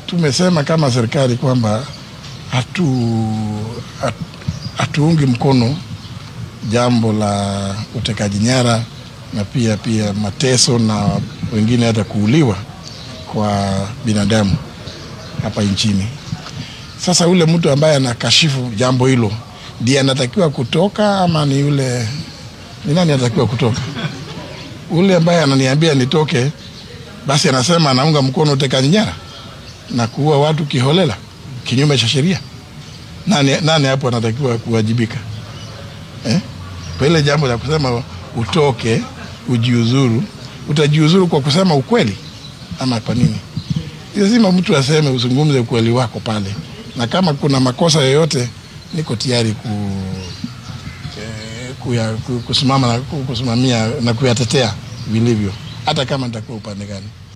tumesema kama serikali kwamba hatu hatu- hatuungi mkono jambo la utekaji nyara na pia pia mateso na wengine hata kuuliwa kwa binadamu hapa nchini. Sasa yule mtu ambaye anakashifu jambo hilo ndiye anatakiwa kutoka ama ni yule ni nani anatakiwa kutoka? Ule ambaye ananiambia nitoke, basi anasema anaunga mkono utekaji nyara na kuua watu kiholela kinyume cha sheria. Nani, nani hapo anatakiwa kuwajibika eh? Kwa ile jambo la kusema utoke ujiuzuru, utajiuzuru kwa kusema ukweli ama kwa nini? Lazima mtu aseme, uzungumze ukweli wako pale, na kama kuna makosa yoyote, niko tayari ku, eh, kuya, ku- kusimama na ku- kusimamia na kuyatetea vilivyo, hata kama nitakuwa upande gani.